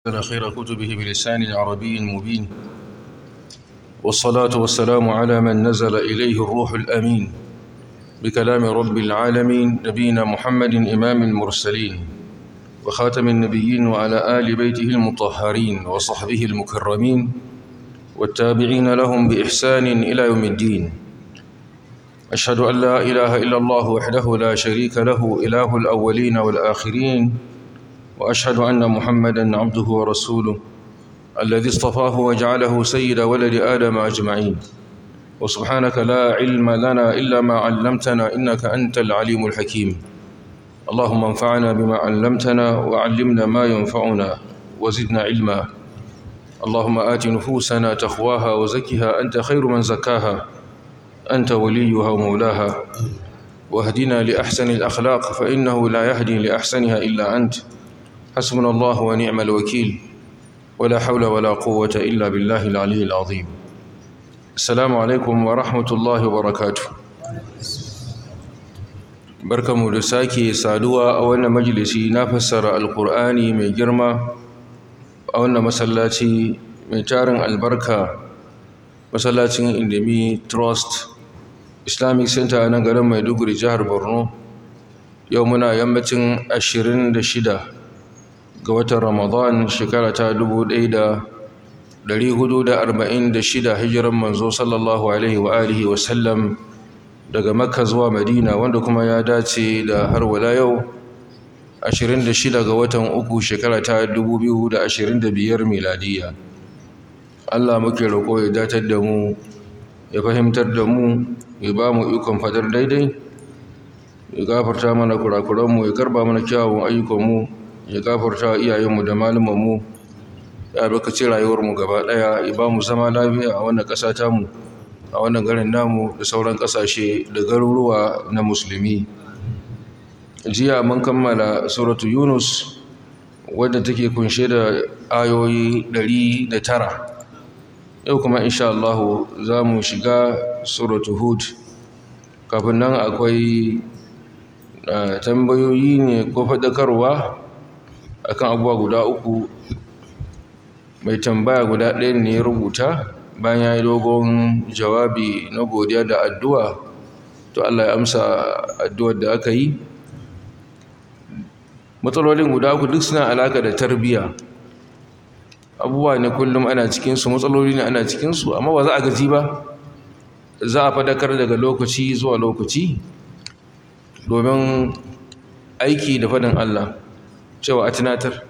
على خير كتبه بلسان عربي مبين والصلاة والسلام على من نزل إليه الروح الأمين بكلام رب العالمين نبينا محمد إمام المرسلين وخاتم النبيين وعلى آل بيته المطهرين وصحبه المكرمين والتابعين لهم بإحسان إلى يوم الدين أشهد أن لا إله إلا الله وحده لا شريك له إله الأولين والآخرين وأشهد أن محمدًا عبده ورسوله الذي اصطفاه وجعله سيد ولد آدم أجمعين وسبحانك لا علم لنا إلا ما علمتنا إنك أنت العليم الحكيم اللهم انفعنا بما علمتنا وعلمنا ما ينفعنا وزدنا علما اللهم آت نفوسنا تقواها وزكها أنت خير من زكاها أنت وليها ومولاها واهدنا لأحسن الأخلاق فإنه لا يهدي لأحسنها إلا أنت حسبنا الله ونعم الوكيل ولا حول ولا قوة إلا بالله العلي العظيم السلام عليكم ورحمة الله وبركاته barkamu da sake saduwa a wannan majalisi na fassara alkur'ani mai girma a wannan masallaci mai tarin albarka masallacin indemi trust islamic center na garin maiduguri jihar borno yau muna yammacin 26 ga watan ramadan shekara ta 1446 hijiran manzo sallallahu alaihi wa alihi wa sallam daga makka zuwa madina wanda kuma ya dace da har wala yau 26 ga watan uku shekara ta 2025 miladiya Allah muke roƙo ya datar da mu ya fahimtar da mu ya ba mu ikon fadar daidai ya gafarta mana kurakuranmu ya karba mana kyawun ayyukanmu ya gafarta iyayenmu da malumanmu ya albarkaci rayuwarmu gaba ɗaya ya ba mu zama lafiya a wannan ƙasa tamu a wannan garin namu da sauran ƙasashe da garuruwa na musulmi jiya mun kammala suratu yunus wadda take kunshe da ayoyi ɗari da tara yau kuma insha Allah za mu shiga suratu hud kafin nan akwai tambayoyi ne ko faɗakarwa akan abubuwa guda uku mai tambaya guda ɗaya ne ya rubuta bayan ya yi dogon jawabi na godiya da addu'a to Allah ya amsa addu'ar da aka yi matsalolin guda uku duk suna alaka da tarbiyya abubuwa ne kullum ana cikinsu matsaloli ne ana cikinsu amma ba za a gaji ba za a fadakar daga lokaci zuwa lokaci domin aiki da fadin Allah cewa a tunatar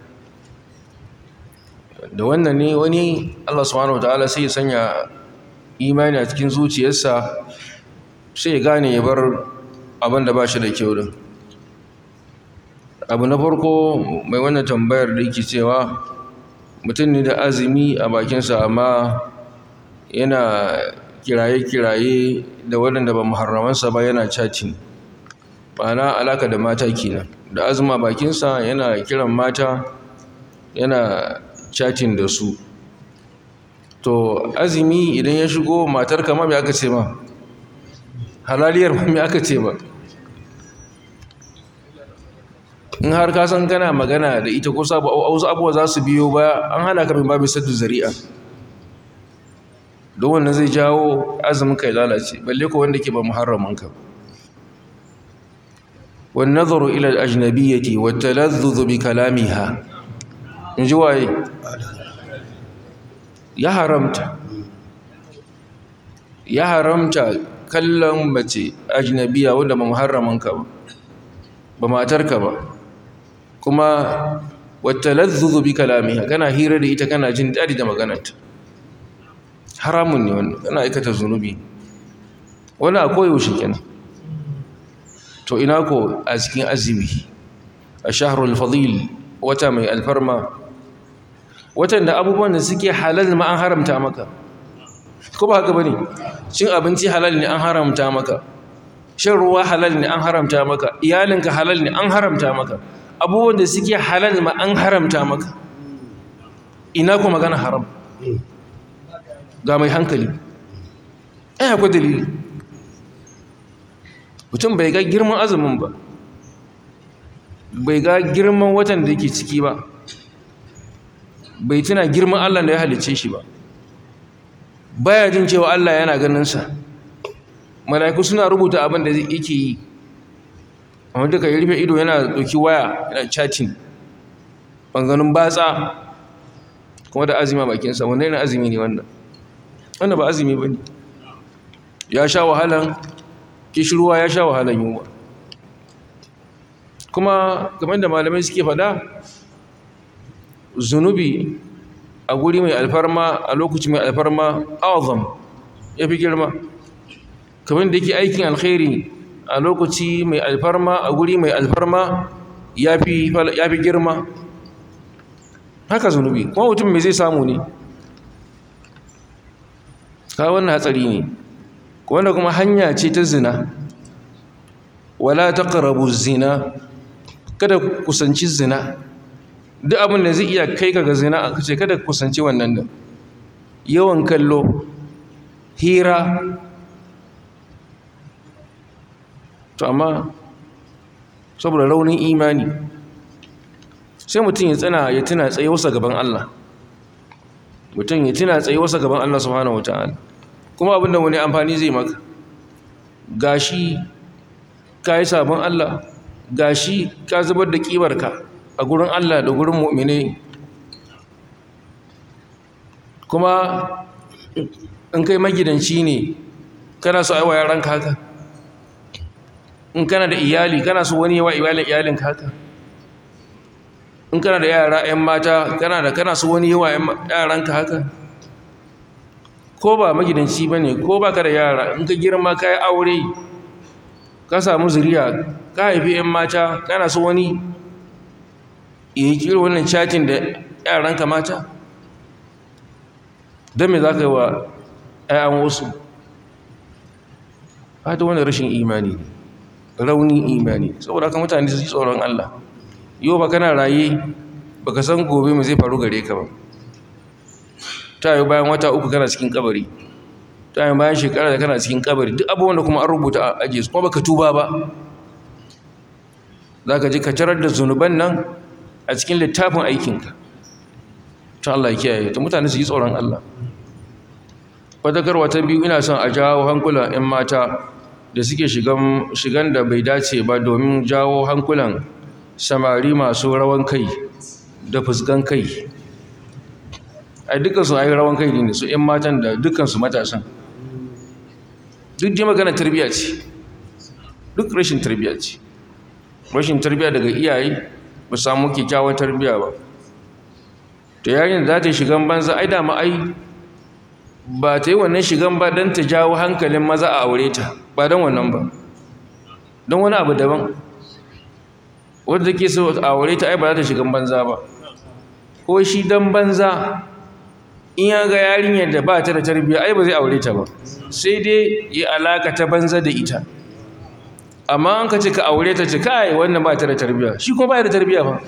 da wannan ne wani Allah subhanahu wataala sai ya sanya imani a cikin zuciyarsa sai ya gane ya bar abin da ba shi da kyau din abu na farko mai wannan tambayar da yake cewa mutum ne da azumi a bakinsa amma yana kiraye-kiraye da waɗanda ba muharramansa ba yana chatting ma'ana alaka da mata kenan da azuma bakinsa yana kiran mata yana chatting da su to azumi idan ya shigo matar kama mai aka ce ma halaliyar mai aka ce ba in har ka san kana magana da ita ko sabu wasu abubuwa za su biyo ba an hana ka min babu saddu zari'a don wannan zai jawo azumin kai lalace balle ko wanda ke ba muharramin ka wan nazaru ila al-ajnabiyyati wa talazzuz bi kalamiha in ji waye ya haramta ya haramta kallon mace ajnabiya wanda ba muharramin ka ba ba matarka ba kuma wata lazzuzu bi kalamiha kana hira da ita kana jin daɗi da maganarta haramun ne wannan kana aikata zunubi wani a koyaushe kenan to ina ko a cikin azumi a shahrul fadil wata mai alfarma watan da abubuwan da suke halal ma an haramta maka ko ba haka bane cin abinci halal ne an haramta maka shan ruwa halal ne an haramta maka iyalinka halal ne an haramta maka abubuwan da suke halal ma an haramta maka ina kuma magana haram ga mai hankali ai akwai dalili mutum bai ga girman azumin ba bai ga girman watan da yake ciki ba bai tuna girman Allah da ya halicce shi ba baya jin cewa Allah yana ganinsa mala'iku suna rubuta abin da yake yi amma duka ya rufe ido yana ɗauki waya yana chatting ɓanganin batsa kuma da azumi a bakinsa wanda yana azumi ne wannan wannan ba azumi ba ne ya sha wahalan kishirwa ya sha wahalan yunwa kuma kamar da malamai suke faɗa zunubi a guri mai alfarma a lokaci mai alfarma azam ya fi girma kamar da yake aikin alkhairi a lokaci mai alfarma a guri mai alfarma ya fi girma haka zunubi kuma mutum mai zai samu ne ka wannan hatsari ne wanda kuma hanya ce ta zina wala taqrabu zina kada kusanci zina duk abin da zai iya kai ka ga zina aka ce kada kusanci wannan da yawan kallo hira to amma saboda raunin imani sai mutum ya tsana ya tuna tsayuwarsa gaban Allah mutum ya tuna tsayuwarsa gaban Allah subhanahu wataala kuma abinda wani amfani zai maka gashi ka yi sabon Allah gashi ka zubar da kibarka a gurin Allah da gurin mu'mine kuma in kai magidanci ne kana so aiwa yaranka haka in kana da iyali kana so wani yawa iyalin iyalinka haka in kana da yara 'yan mata kana da kana so wani yawa yaranka haka ko ba magidanci ba ne ko ba ka da yara in ka girma ka yi aure ka samu zuriya ka haifi 'yan mata kana so wani ya yi kira wannan chatin da yaranka mata don me za ka yi wa 'ya'yan wasu hata wani rashin imani ne raunin imani saboda haka mutane su yi tsoron Allah yau ba kana raye ba ka san gobe mai zai faru gare ka ba ta yi bayan wata uku kana cikin kabari ta yi bayan shekara da kana cikin kabari duk abubuwan da kuma an rubuta a ajiye su kuma baka tuba ba za ka ji ka tarar da zunuban nan a cikin littafin aikinka ta Allah ya kiyaye ta mutane su yi tsoron Allah fadakarwa ta biyu ina son a jawo hankulan 'yan mata da suke shigan da bai dace ba domin jawo hankulan samari masu rawan kai da fuskan kai a dukansu a yi rawan kai ne su 'yan matan da dukansu matasan duk ji magana tarbiyya ce duk rashin tarbiyya ce rashin tarbiyya daga iyaye ba samu kyakkyawan tarbiyya ba ta yayin da za ta shigan banza ai dama ai ba ta yi wannan shigan ba don ta jawo hankalin maza a aure ta ba don wannan ba don wani abu daban wadda ke so a aure ta ai ba za ta shigan banza ba ko shi don banza in ya ga yarinyar da ba ta da tarbiyya ai ba zai aure ta ba sai dai yi alaka ta banza da ita amma an ka ce ka aure ta ce kai wannan ba ta da tarbiyya shi kuma ba da tarbiyya ba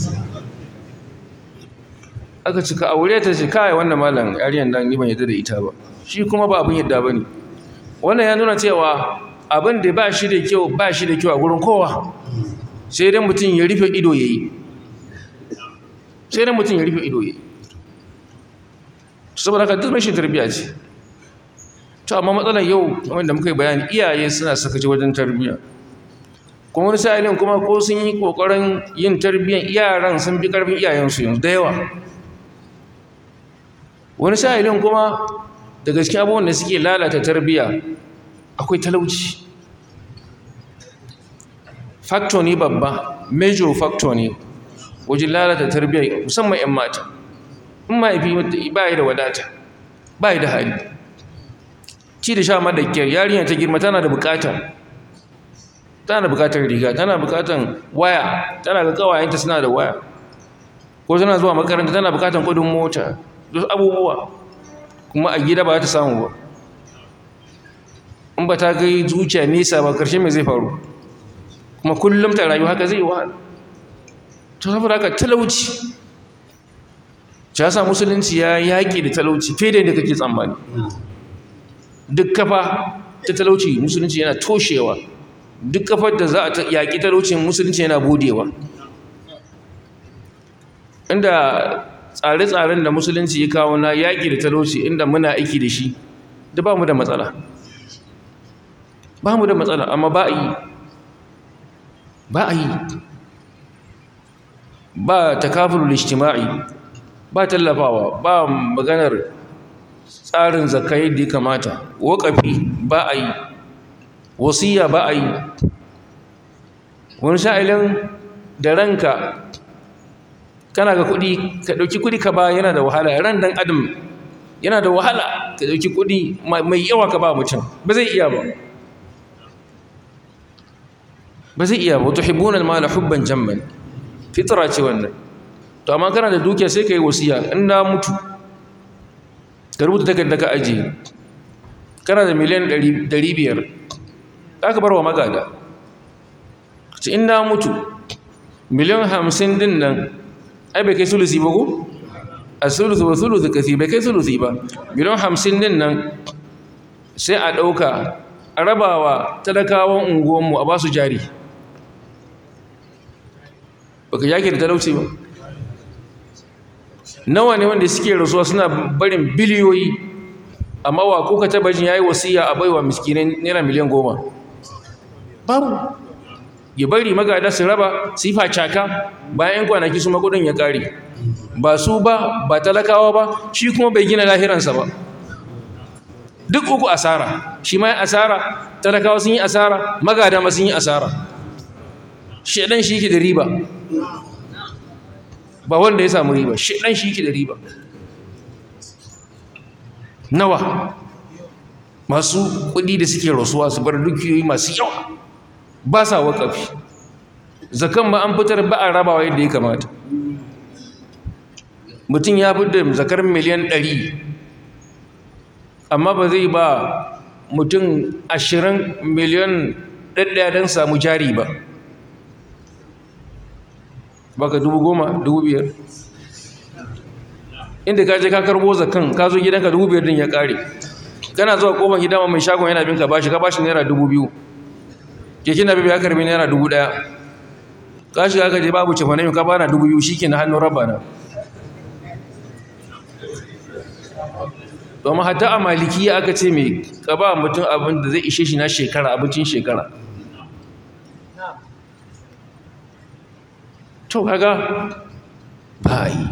aka ci ka aure ta ce kai wannan malam yarinyar nan ni ban yadda da ita ba shi kuma ba abin yadda bane wannan ya nuna cewa abin da ba shi da kyau ba shi da kyau a gurin kowa sai dai mutum ya rufe ido yayi sai dai mutum ya rufe ido yayi saboda haka duk rashin tarbiyya ce to amma matsalar yau kamar da muka yi bayani iyaye suna sakaci wajen tarbiyya kuma wani sa'ilin kuma ko sun yi kokarin yin tarbiyyar yaran sun bi karfin iyayensu yanzu da yawa wani sa'ilin kuma da gaske abubuwan da suke lalata tarbiyya akwai talauci factor ne babba major factor ne wajen lalata tarbiyya musamman 'yan mata in mahaifi ba yi da wadata ba yi da hali ci da sha madakkiyar yarinya ta girma tana da bukata tana da bukatar riga tana bukatar waya tana ga kawayenta suna da waya ko tana zuwa makaranta tana bukatar kudin mota duk abubuwa kuma a gida ba ta samu ba in ba ta kai zuciya nesa ba karshe mai zai faru kuma kullum ta rayu haka zai wahala to saboda haka talauci ya sa musulunci ya yaƙi da talauci fiye da yadda kake tsammani duk kafa ta talauci musulunci yana toshewa duk kafar da za a yaƙi talaucin musulunci yana budewa inda tsare-tsaren da musulunci ya kawo na yaƙi da talauci inda muna aiki da shi da ba mu da matsala ba mu da matsala amma ba a yi ba a yi ba takafulul ijtima'i ba tallafawa ba maganar tsarin zakai da ya kamata waƙafi ba a yi wasiya ba a yi wani sha'ilin da ranka kana ga kuɗi ka ɗauki kuɗi ka ba yana da wahala ran dan adam yana da wahala ka ɗauki kuɗi mai yawa ka ba mutum ba zai iya ba ba zai iya ba wato hibbunan mala hubban jamman fitra ce wannan to amma kana da dukiya sai ka yi wasiya in na mutu ka rubuta takarda ka ajiye kana da miliyan 500 za ka bar wa magada ce in na mutu miliyan 50 din nan ai bai kai sulusi ba ko a sulusi ba sulusi kasi bai kai sulusi ba miliyan 50 din nan sai a ɗauka a rabawa talakawan unguwanmu a ba su jari baka yake da talauci ba nawa ne wanda suke rasuwa suna barin biliyoyi amma wa kuka taba jin yayi wasiya a baiwa miskinai naira miliyan goma babu ya bari magada su raba su yi facaka bayan kwanaki su makudin ya kare ba su ba ba talakawa ba shi kuma bai gina lahiransa ba duk uku asara shi ma asara talakawa sun yi asara magada ma sun yi asara shedan shi yake da riba ba wanda ya samu riba shedan shi yake da riba nawa masu kudi da suke rasuwa su bar dukiyoyi masu yawa ba sa wakafi zakan ma an fitar ba a rabawa yadda ya kamata mutum ya fi da zakar miliyan ɗari amma ba zai ba mutum ashirin miliyan ɗaɗɗaya don samu jari ba baka dubu goma dubu biyar inda ka je ka karbo zakan ka zo gidanka dubu biyar din ya kare kana zuwa kofar gida mai shagon yana bin ka bashi ka bashi naira dubu biyu keke na bibi ya karbi naira dubu ɗaya ka shiga ka je babu cefa ka bana dubu biyu shi ke na hannun rabba na domin hatta a malikiya aka ce mai ka ba mutum abin da zai ishe shi na shekara abincin shekara to kaga ba yi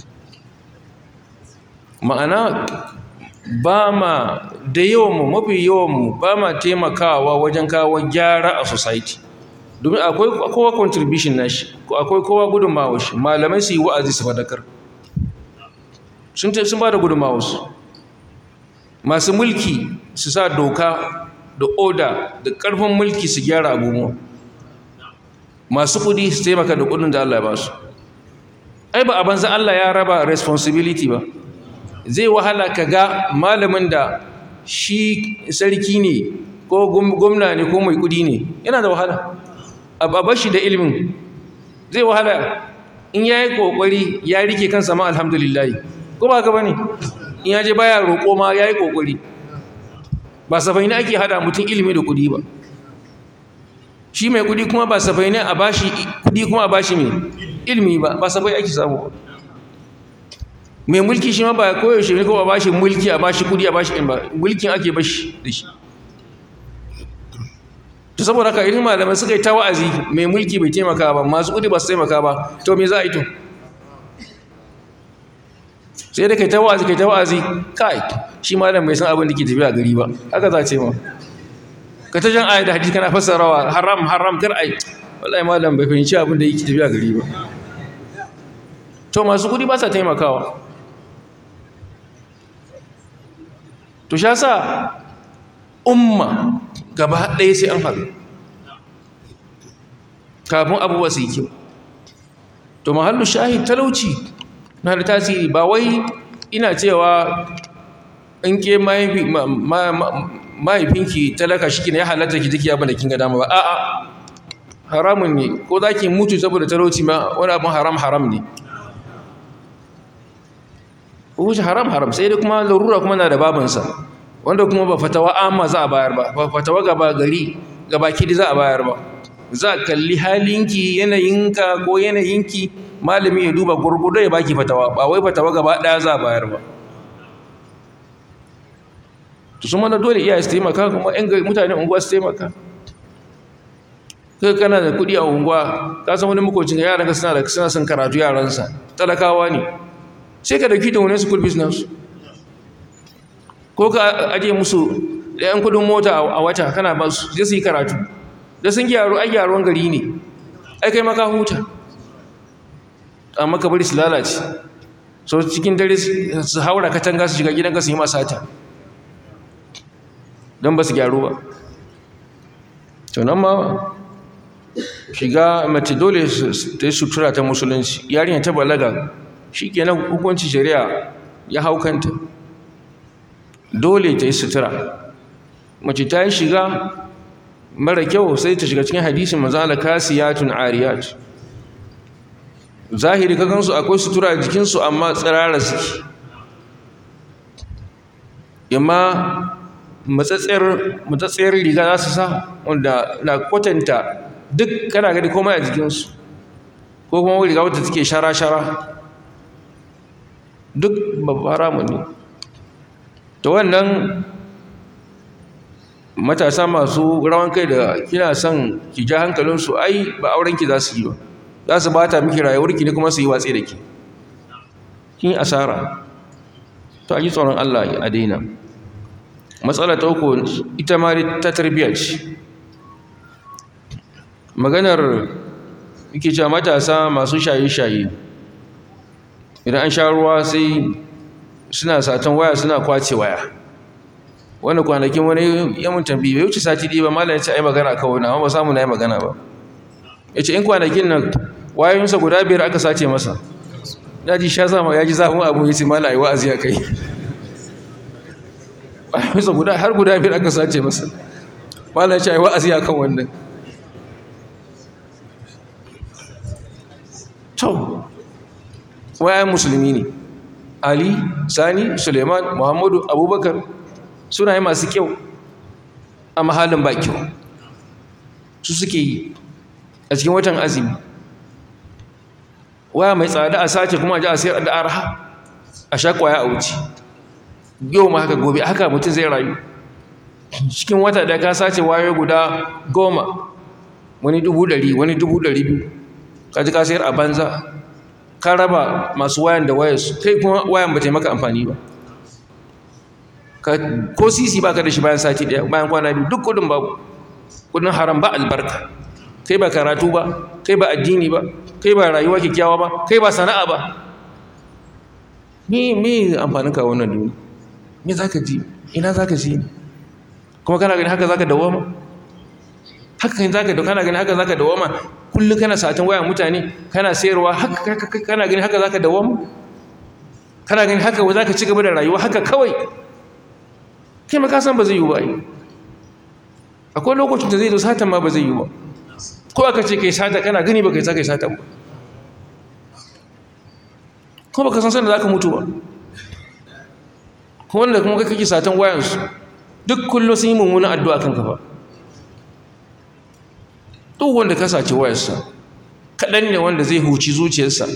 ma'ana ba ma da yawanmu mafi yawanmu ba ma taimakawa wajen kawo gyara a society domin akwai kowa contribution na shi akwai kowa gudunmawa shi malamai su yi wa'azi su fadakar sun ba da gudunmawa su masu mulki su sa doka da oda da ƙarfin mulki su gyara abubuwa masu kudi su taimaka da kudin da Allah ya ba su ai ba a banza Allah ya raba responsibility ba zai wahala ka ga malamin da shi sarki ne ko gwamna ne ko mai kudi ne yana da wahala a bashi da ilimin zai wahala in ya yi kokari ya rike kansa ma alhamdulillah ko ba ka ba ne in ya je baya roƙo ma ya yi kokari ba safai ne ake hada mutum ilimi da kudi ba shi mai kudi kuma ba safai ne a bashi kudi kuma a bashi mai ilimi ba ba safai ake samu ba mai mulki shi ma ba koyaushe ne kuma a bashi mulki a bashi kudi a bashi ilimi ba mulkin ake bashi da shi to saboda haka irin malamai suka yi ta wa'azi mai mulki bai taimaka ba masu kudi ba su taimaka ba to me za a yi to sai da kai ta wa'azi kai ta wa'azi kai shi malam bai san abin da ke tafiya gari ba haka za a ce ma ka ta jan ayat da hadisi kana fassarawa haram haram kar ai wallahi malam bai fahimci abin da yake tafiya gari ba to masu kudi ba sa taimakawa to sha sa umma gaba ɗaya sai an haɗu kafin abubuwa su yi kyau to mahallu shahid talauci na da tasiri ba wai ina cewa in ke mahaifinki talaka shi ne ya halatta ki jiki abin da kin ga dama ba a'a haramun ne ko za ki mutu saboda talauci ma wani abin haram haram ne wuce haram haram sai dai kuma larura kuma na da babansa wanda kuma ba fatawa amma za a bayar ba ba fatawa gaba gari gaba kidi za a bayar ba za a kalli halinki yanayinka ko yanayinki malami ya duba gurgudo ya baki fatawa ba wai fatawa gaba ɗaya za a bayar ba to su mana dole iyaye su taimaka kuma yan mutanen unguwa su taimaka kai kana da kuɗi a unguwa ka san wani makocin yaran ka suna da suna son karatu yaransa talakawa ne sai ka dauki da wani school business ko ka aje musu da yan kudin mota a wata kana ba su je su yi karatu da sun gyaru ai gyaruwan gari ne ai kai maka huta amma ka bari su lalace so cikin dare su haura katanga su shiga gidanka su yi masata don ba su gyaru ba to nan ma shiga mace dole ta yi sutura ta musulunci yarinya ta balaga shi kenan hukuncin shari'a ya hau kanta dole ta yi sutura mace ta yi shiga mara kyau sai ta shiga cikin hadisin mazala kasiyatun ariyat zahiri ka gansu akwai sutura a jikinsu amma tsirara suke yamma matsatsiyar riga za su sa wanda na kwatanta duk kana gani komai a jikinsu ko kuma riga wadda take shara-shara duk babbara mu ne ta wannan matasa masu rawan kai da kina son ki ja hankalinsu ai ba aurenki za su yi ba za su bata miki rayuwarki ne kuma su yi watsi da ki kin asara to a yi tsoron Allah a daina matsala ta uku ita ma ta tarbiyya ce maganar yake cewa matasa masu shaye-shaye idan an sha ruwa sai suna satan waya suna kwace waya wani kwanakin wani yamun tambayi bai wuce sati ɗaya ba malam ya ce ai magana kawai na ba samu na yi magana ba ya ce in kwanakin nan wayoyinsa guda biyar aka sace masa ya ji sha zama ya ji zafin abu ya ce malam ai wa'azi a kai wayoyinsa guda har guda biyar aka sace masa malam ya ce ai wa'azi a kan wannan to wayan musulmi ne ali sani suleiman muhammadu abubakar suna yi masu kyau a mahalin ba kyau su suke yi a cikin watan azumi waya mai tsada a sace kuma a ji a sayar da arha a sha kwaya a wuce yau ma haka gobe haka mutum zai rayu cikin wata da ka sace wayo guda goma wani dubu ɗari wani dubu ɗari biyu ka ji ka sayar a banza ka raba masu wayan da wayarsu kai kuma wayan ba ta maka amfani ba ko sisi ba ka da shi bayan sati ɗaya bayan kwana biyu duk kudin babu kudin haram ba albarka kai ba karatu ba kai ba addini ba kai ba rayuwa kyakkyawa ba kai ba sana'a ba me me amfanin ka wannan duniya me za ka ji ina za ka ji kuma kana gani haka za ka dawama haka kan za ka kana gani haka za ka dawama kullum kana satan wayan mutane kana sayarwa haka kana gani haka za ka dawama kana gani haka za ka ci gaba da rayuwa haka kawai kai ma ka san ba zai yi ba akwai lokacin da zai zo satan ma ba zai yi ba ko aka ce kai sata kana gani ba kai sa kai satan ba ko ba ka san sanda za ka mutu ba ko wanda kuma kai kake satan wayansu duk kullum sun yi mummunan addu'a kanka ba duk wanda ka sace wayarsa kaɗan ne wanda zai huci zuciyarsa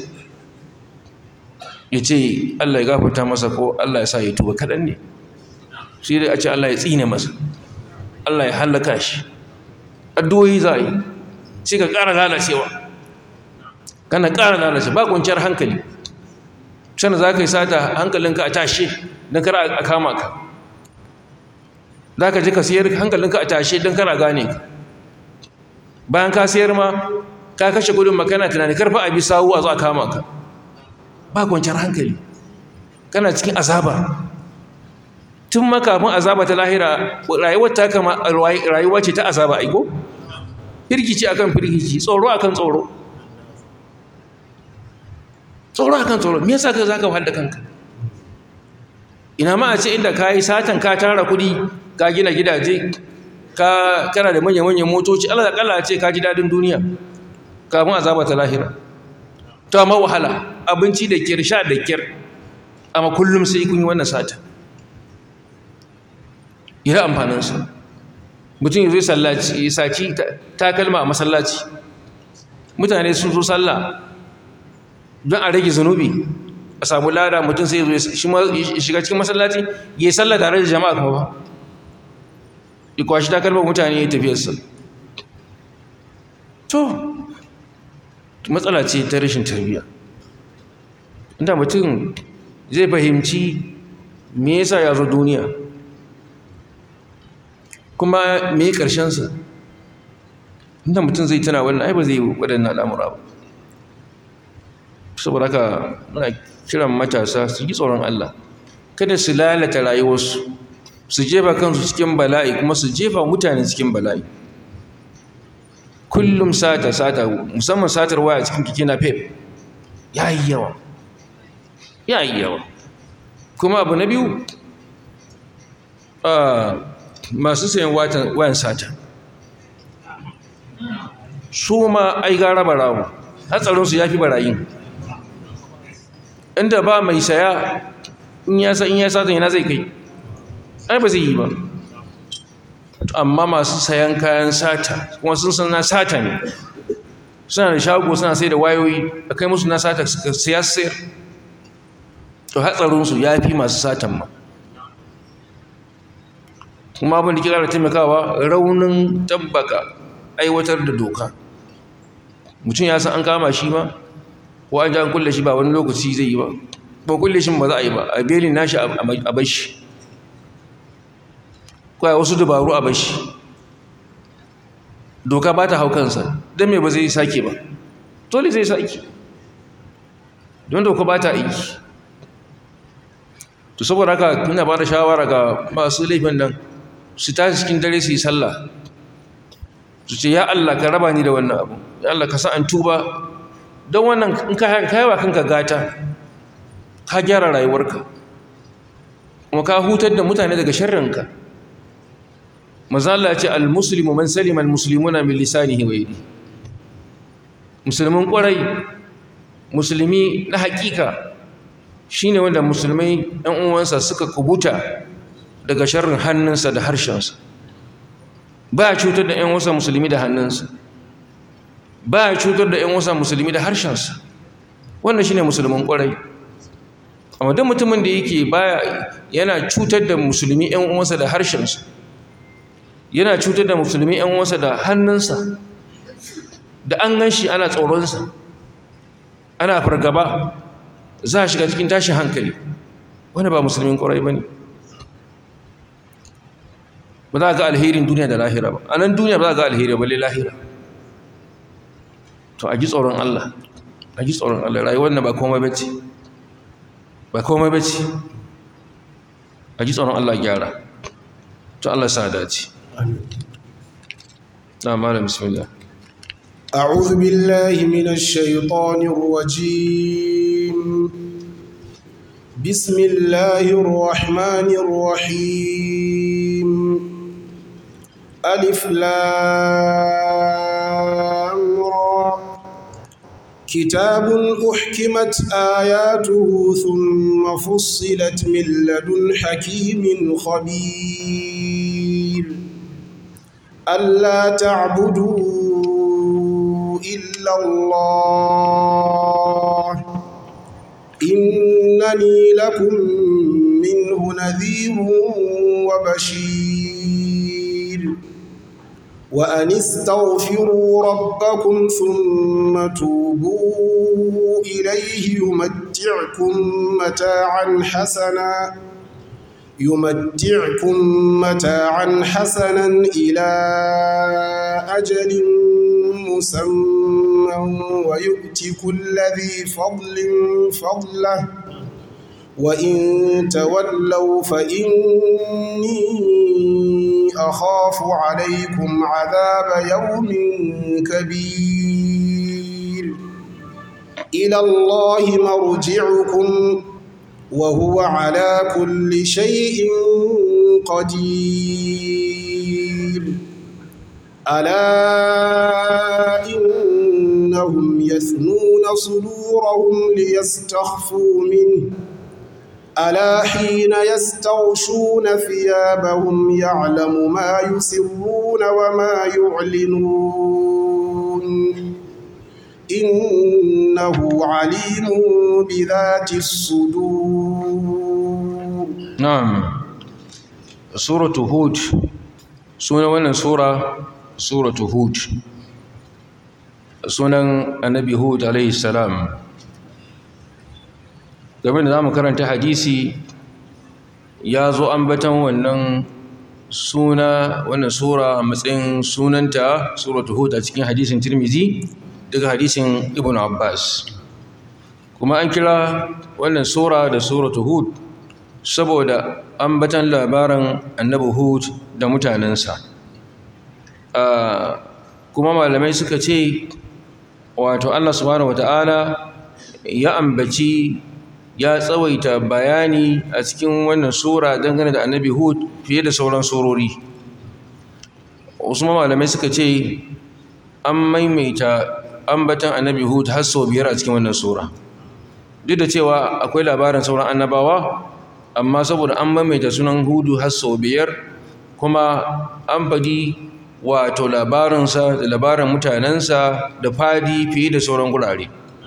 ya ce Allah ya gafarta masa ko Allah ya sa ya tuba kaɗan ne sai dai a ce Allah ya tsine masa Allah ya hallaka shi addu'o'i za a yi sai ka ƙara lalacewa kana ƙara lalace ba kwanciyar hankali sanda za ka yi sata hankalinka a tashe don kara a kama ka za ka ji ka siyar hankalinka a tashe don kara gane ka bayan ka siyar ma ka kashe gudun makana tunani karfa a bi sawu a zo a kama ka ba kwanciyar hankali kana cikin azaba tun makafin azaba ta lahira rayuwar ta kama rayuwa ce ta azaba aiko firgici akan firgici tsoro akan tsoro tsoro akan tsoro me yasa ka zaka wahal da kanka ina ma a ce inda ka yi satan ka tara kuɗi ka gina gidaje ka kana da manya-manyan motoci Allah da kalla ce ka ji dadin duniya kafin azaba ta lahira to amma wahala abinci da kyar sha da kyar amma kullum sai kun yi wannan sata ina amfanin sa mutum ya zo sallaci ya saci takalma a masallaci mutane sun zo sallah don a rage zunubi a samu lada mutum sai zo shiga cikin masallaci ya yi sallah tare da jama'a kuma ba ya kwashi takalmar mutane ya tafiyarsa to matsala ce ta rashin tarbiyya inda mutum zai fahimci me yasa ya zo duniya kuma me ƙarshensa inda mutum zai tana wannan ai ba zai yi waɗannan al'amura ba saboda haka muna kiran matasa su yi tsoron Allah kada su lalata rayuwarsu su jefa kansu cikin bala'i kuma su jefa mutane cikin bala'i kullum sata sata musamman satar waya cikin kike na pep ya yi yawa ya yi yawa kuma abu na biyu masu sayan wayan sata su ma ai gara barawo hatsarinsu ya fi barayin inda ba mai saya in ya sa in ya sata yana zai kai ai ba zai yi ba amma masu sayan kayan sata kuma sun san na sata ne suna da shago suna sai da wayoyi a kai musu na sata suka siya sayar to hatsarinsu ya fi masu satan ma kuma abin da kira da taimakawa raunin tabbaka aiwatar da doka mutum ya san an kama shi ma ko an ji an kulle shi ba wani lokaci zai yi ba ba kulle shi ba za a yi ba a belin nashi a bashi kawai wasu dabaru a bashi doka ba ta hau kansa don me ba zai sake ba dole zai sake don doka ba ta aiki to saboda haka ina ba da shawara ga masu laifin nan su tashi cikin dare su yi sallah su ce ya Allah ka raba ni da wannan abu ya Allah ka sa an tuba don wannan in ka yawa kanka gata ka gyara rayuwarka kuma ka hutar da mutane daga sharrinka maza Allah ce al-muslimu man salima al-muslimuna min lisanihi wa yadihi musulmin kwarai musulmi na hakika shine wanda musulmai ɗan uwansa suka kubuta daga sharrin hannunsa da harshensa ba ya cutar da ‘yan wasa musulmi da hannunsa ba ya cutar da ‘yan wasa musulmi da harshensa wannan shi ne musulmin ƙwarai amma don mutumin da yake baya yana cutar da musulmi ‘yan uwansa da harshensa yana cutar da musulmi ‘yan uwansa da hannunsa da an gan shi ana tsoronsa ana fargaba za a shiga cikin tashin hankali wani ba musulmin ƙwarai ba ne ba za ga alherin duniya da lahira ba a nan duniya ba za ga alheri ba lahira to a ji tsoron Allah a ji tsoron Allah rayuwar na ba komai bace ba komai bace a ji tsoron Allah gyara to Allah sa dace na malam bismillah أعوذ بالله من الشيطان الرجيم بسم الله الرحمن الرحيم ألف لام را كتاب أحكمت آياته ثم فصلت من لدن حكيم خبير ألا تعبدوا إلا الله إنني لكم منه نذير وبشير وأن استغفروا ربكم ثم توبوا إليه يمتعكم متاعا حسنا يمتعكم متاعا حسنا إلى أجل مسمى ويؤتي كل ذي فضل فضله وإن تولوا فإني أخاف عليكم عذاب يوم كبير إلى الله مرجعكم وهو على كل شيء قدير ألا إنهم يثنون صدورهم ليستخفوا منه ألا حين يستغشون ثيابهم يعلم ما يسرون وما يعلنون إنه عليم بذات الصدور na'am suratu hud sunan wannan sura suratu hud sunan annabi hud alaihi salam game da zamu karanta hadisi ya zo ambatan wannan suna wannan sura a matsayin sunanta suratu hud a cikin hadisin tirmizi daga hadisin ibn abbas kuma an kira wannan sura da suratu hud saboda ambatan labaran annabi hud da mutanensa kuma malamai suka ce wato allah subhanahu wata'ala ya ambaci ya tsawaita bayani a cikin wannan sura dangane da annabi hud fiye da sauran surori wasu malamai suka ce an maimaita ambatan annabi hud har sau biyar a cikin wannan sura duk da cewa akwai labarin sauran annabawa amma saboda an maimaita sunan hudu har sau biyar kuma an faɗi wato labarinsa da labarin mutanensa da fadi fiye da sauran gurare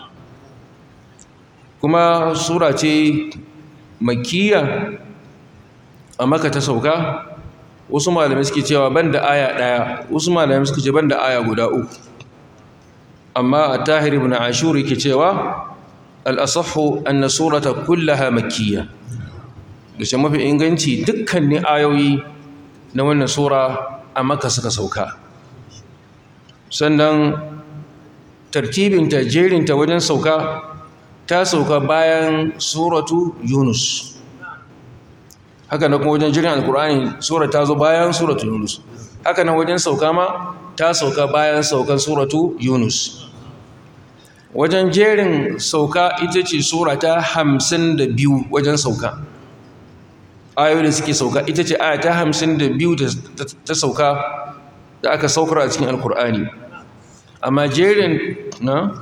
kuma sura ce makiya a maka ta sauka wasu malamai suke cewa ban da aya ɗaya wasu malamai suke ce ban da aya guda uku amma a tahir ibn ashur yake cewa al'asahu anna surata kullaha makkiya da shi mafi inganci dukkanin ayoyi na wannan sura a maka suka sauka sannan tartibinta jerinta wajen sauka ta sauka bayan suratu yunus haka na kuma wajen jirin alkur'ani sura ta zo bayan suratu yunus haka na wajen sauka ma ta sauka bayan saukan suratu yunus wajen jerin sauka ita ce sura ta hamsin da biyu wajen sauka ayoyi da suke sauka ita ce aya ta hamsin da biyu ta sauka da aka saukar a cikin alkur'ani amma jerin na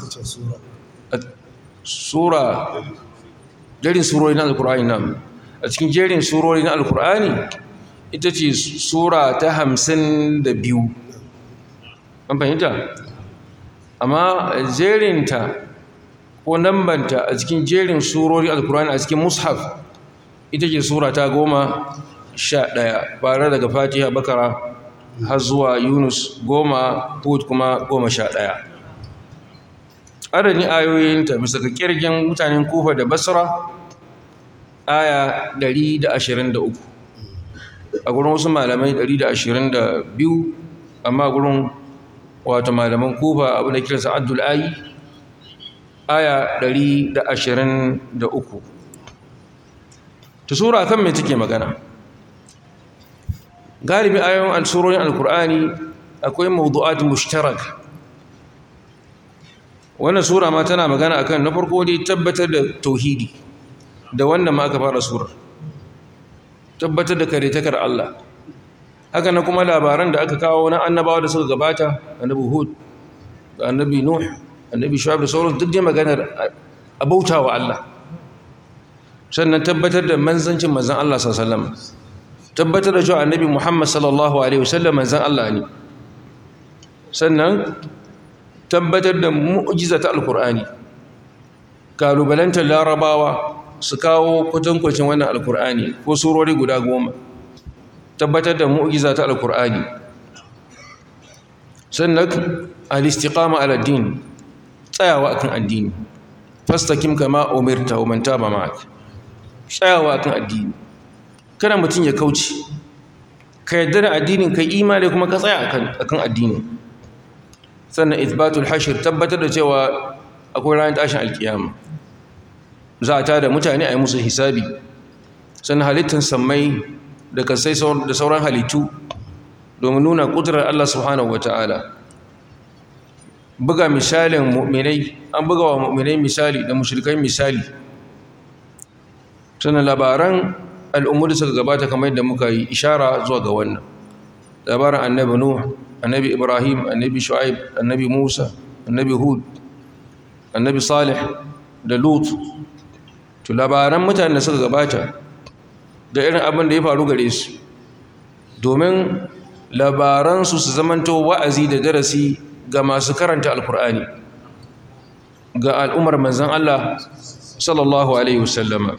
sura jerin surori na alkur'ani na a cikin jerin surori na alkur'ani ita ce sura ta hamsin da biyu an fahimta amma jerinta ko nambanta a cikin jerin surori alkur'ani a cikin mushaf ita ce sura ta goma sha ɗaya bare daga fatiha bakara har zuwa yunus goma hud kuma goma sha ɗaya adadin ayoyinta bisa ga kirgin mutanen kufa da basra aya 123 a gurin wasu malamai 122 amma gurin wato malaman kufa abu da kiransa abdul ayi aya 123 ta sura kan mai take magana galibi ayoyin al-surorin al-qur'ani akwai mawdu'at mushtarak wannan sura ma tana magana akan na farko dai tabbatar da tauhidi da wannan ma aka fara surar tabbatar da karetakar Allah haka na kuma labaran da aka kawo na annabawa da suka gabata annabi hud da annabi nuh annabi shu'aib da sauran duk dai maganar abautawa Allah sannan tabbatar da manzancin manzan Allah sallallahu alaihi wasallam tabbatar da cewa annabi Muhammad sallallahu alaihi wasallam manzan Allah ne sannan tabbatar da mu'jiza ta alkur'ani kalubalantar larabawa su kawo kwatankwacin wannan alkur'ani ko surori guda goma tabbatar da mu'jiza ta alkur'ani sannan al-istiqama ala din tsayawa akan addini fastakim kama umirta wa man taba ma'ak tsayawa akan addini kana mutum ya kauce ka yarda da addinin kai imani kuma ka tsaya akan akan addinin sannan ithbatul hashir tabbatar da cewa akwai ranar tashin alkiyama za a tada mutane a yi musu hisabi sannan halittar sammai da kasai da sauran halittu domin nuna ƙudurar Allah subhanahu wata'ala buga misalin mu'minai an buga wa mu'minai misali da mushrikai misali sannan labaran al'ummu da suka gabata kamar yadda muka yi ishara zuwa ga wannan labaran annabi nuh annabi ibrahim annabi shu'aib annabi musa annabi hud annabi salih da lut to labaran mutanen da suka gabata da irin abin da ya faru gare su domin labaransu su zamanto wa'azi da darasi ga masu karanta alkur'ani ga al'ummar manzan Allah sallallahu alaihi wasallama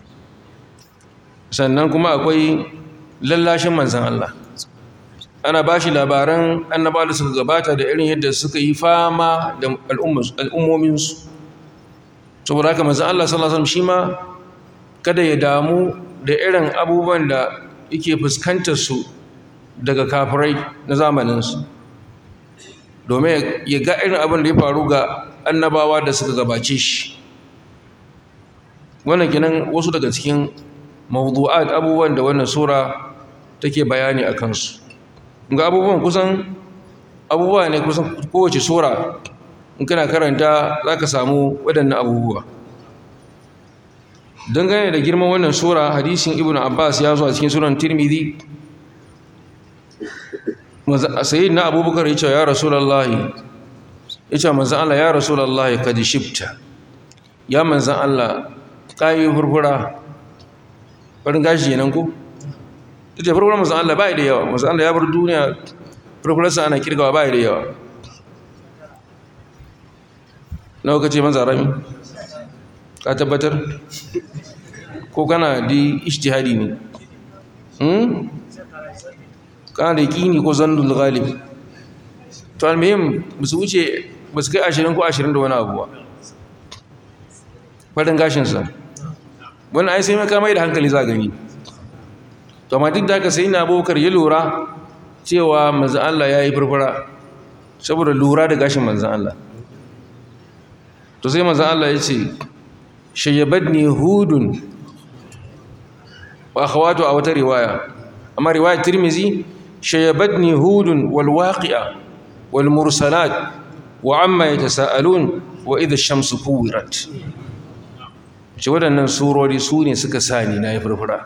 sannan kuma akwai lallashin manzan Allah ana ba shi labaran annaba da suka gabata da irin yadda suka yi fama da al'ummominsu saboda haka manzan Allah sallallahu alaihi wasallam shi ma kada ya damu da irin abubuwan da yake fuskantar su daga kafirai na zamaninsu domin ya ga irin abin da ya faru ga annabawa da suka gabace shi wannan kinan wasu daga cikin mawdu'at abubuwan da wannan sura take bayani a kansu ga abubuwan kusan abubuwa ne kusan kowace sura in kana karanta za ka samu waɗannan abubuwa dangane da girman wannan sura hadisin ibn abbas ya zo a cikin suran tirmidhi sayi na abubakar ya ce ya rasulallahi ya ce manzan Allah ya rasulallahi ka ji shifta ya manzan Allah kayi furfura farin gashi yanan ku ita furfura manzan Allah ba da yawa manzan Allah ya bar duniya furfurarsa ana kirgawa ba da yawa nawa ka ce manzan rami ka tabbatar ko kana di ishtihadi ne kana da yaƙini ko zandul ghalib to almuhim ba su wuce ba su kai ashirin ko ashirin da wani abuwa faɗin gashinsa wani ai sai maka mai da hankali za gani to amma duk da haka sai na abokar ya lura cewa manzan Allah ya yi furfura saboda lura da gashin manzan Allah to sai manzan Allah ya ce shayyabadni hudun wa akhawatu a wata riwaya amma riwayar tirmizi shayyabadni hudun wal waqi'a wal mursalat wa amma yatasaalun wa idha ash-shamsu kuwirat ce waɗannan surori su ne suka sani na yi furfura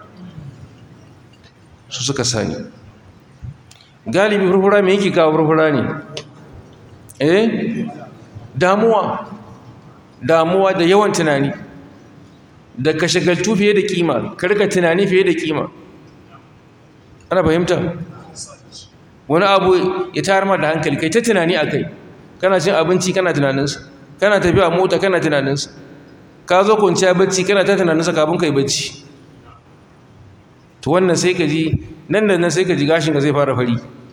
su suka sani galibi furfura me yake kawo furfura ne eh damuwa damuwa da yawan tunani da ka shagaltu fiye da kima karka tunani fiye da kima ana fahimta wani abu ya tayar ma da hankali kai ta tunani a kai kana cin abinci kana tunaninsa kana tafiya mota kana tunaninsa ka zo kwanciya bacci kana ta tunaninsa kafin kai bacci to wannan sai ka ji nan da nan sai ka ji gashin ka zai fara fari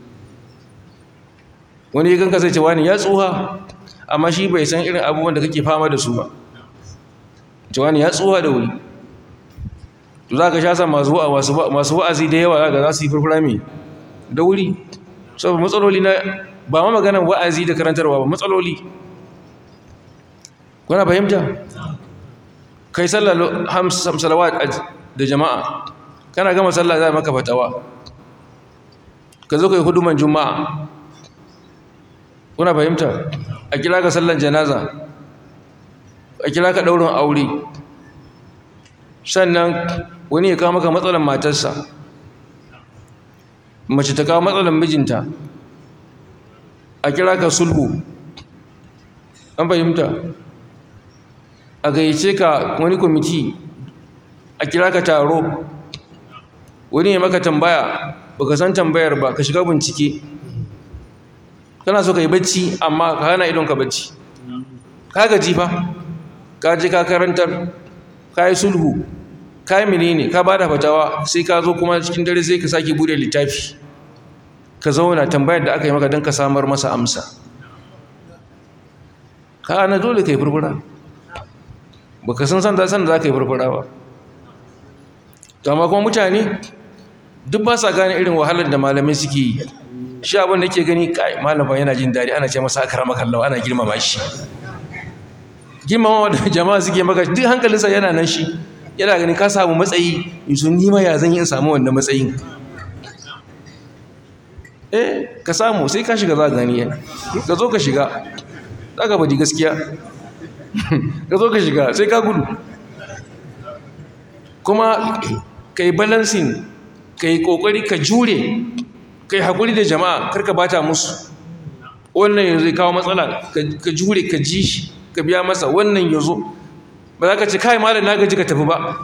wani ya ganka sai ce wani ya tsuha amma shi bai san irin abubuwan da kake fama da su ba ce wani ya tsuha da wuri to za ka sha sa masu wa'azi da yawa ga za su yi furfura mai da wuri saboda matsaloli na ba ma maganar wa'azi da karantarwa ba matsaloli kuna fahimta kai sallar salawat da jama'a kana gama sallah za maka fatawa ka zo ka yi huduman juma'a kuna fahimta a kira ka sallan janaza a kira ka ɗaurin aure sannan wani ya kawo maka matsalan matarsa mace ta kawo matsalan mijinta a kira ka sulhu an fahimta a gayyace ka wani kwamiti a kira ka taro wani ya maka tambaya baka san tambayar ba ka shiga bincike kana so ka yi bacci amma ka hana idon ka bacci ka gaji fa ka je ka karantar ka yi sulhu ka yi menene ka bada fatawa sai ka zo kuma cikin dare sai ka sake bude littafi ka zauna tambayar da aka yi maka don ka samar masa amsa ka ana dole ka yi furfura ba ka san san san da za ka yi furfura ba to amma kuma mutane duk ba sa gane irin wahalar da malamai suke yi shi abin da ke gani kai malaman yana jin daɗi ana ce masa akara makallawa ana girmama shi girmama da jama'a suke maka duk hankalinsa yana nan shi yana ganin ka samu matsayi yusu nima ya zan yi in samu wannan matsayin eh ka samu sai ka shiga za ka gani ka zo ka shiga za ka baji gaskiya ka zo ka shiga sai ka gudu kuma ka yi balancing ka yi ƙoƙari ka jure ka yi haƙuri da jama'a karka bata musu wannan yanzu kawo matsala ka jure ka ji shi ka biya masa wannan yanzu ba za ka ce kai malam na gaji ka tafi ba